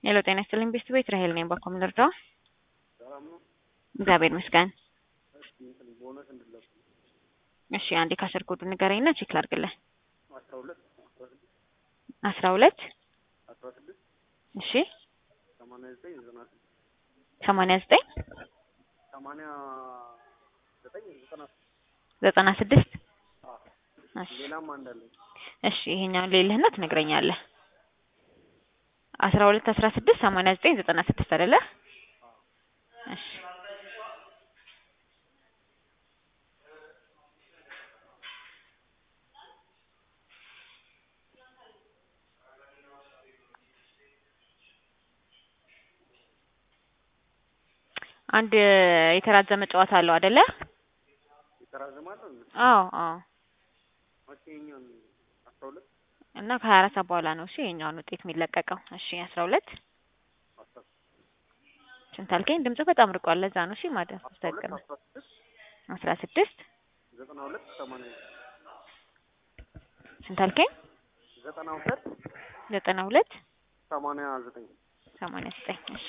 ሄሎ ጤና ይስጥልኝ ቤት ቤት ራሄል ነኝ። ባኮ ምን ልርዳው? ሰላም ነው። እግዚአብሔር ይመስገን። እስኪ እንትን ቦነስ እንድለቁ እሺ አንዴ ካሸር ኮዱ ንገረኝና ቼክ ላድርግልህ። አስራ ሁለት አስራ ስድስት አስራ ሁለት አስራ ስድስት እሺ ሰማንያ ዘጠኝ ዘጠና ስድስት ሰማንያ ዘጠኝ ሰማንያ ዘጠኝ ዘጠና ስድስት ዘጠና ስድስት አዎ። እሺ ሌላም አንድ አለኝ። እሺ ይሄኛውን ሌልህና ትነግረኛለህ። አስራ ሁለት አስራ ስድስት ሰማንያ ዘጠኝ ዘጠና ስድስት አይደለ? እሺ አንድ የተራዘመ ጨዋታ አለው አይደለ? ይተራዘማል እንዴ? አዎ አዎ። መቼ ይኸኛውን አስራ ሁለት እና ከሀያ አራት ሰዓት በኋላ ነው እሺ የኛውን ውጤት የሚለቀቀው። እሺ አስራ ሁለት አስራ ስንት አልከኝ? ድምጽ በጣም ርቋል። ለዛ ነው እሺ ማደር አስራ ሁለት ተጠቅም አስራ ስድስት አስራ ስድስት ዘጠና ሁለት ሰማንያ ስንት አልከኝ? ዘጠና ሁለት ዘጠና ሁለት ሰማንያ ዘጠኝ ሰማንያ ዘጠኝ እሺ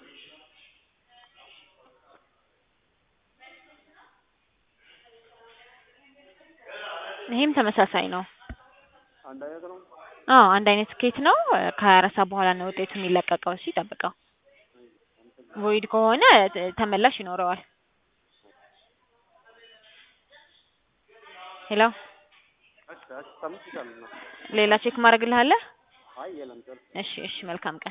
ይሄም ተመሳሳይ ነው። አንድ አይነት ነው። አዎ አንድ አይነት ስኬት ነው። ከሀያ አራት ሰዓት በኋላ ነው ውጤቱ የሚለቀቀው። እሺ ጠብቀው። ቮይድ ከሆነ ተ- ተመላሽ ይኖረዋል። ሄሎ እሺ እሺ ተምችቻለሁ። ሌላ ቼክ ማድረግልሃለህ? አይ የለም ጨርስ እሺ እሺ መልካም ቀን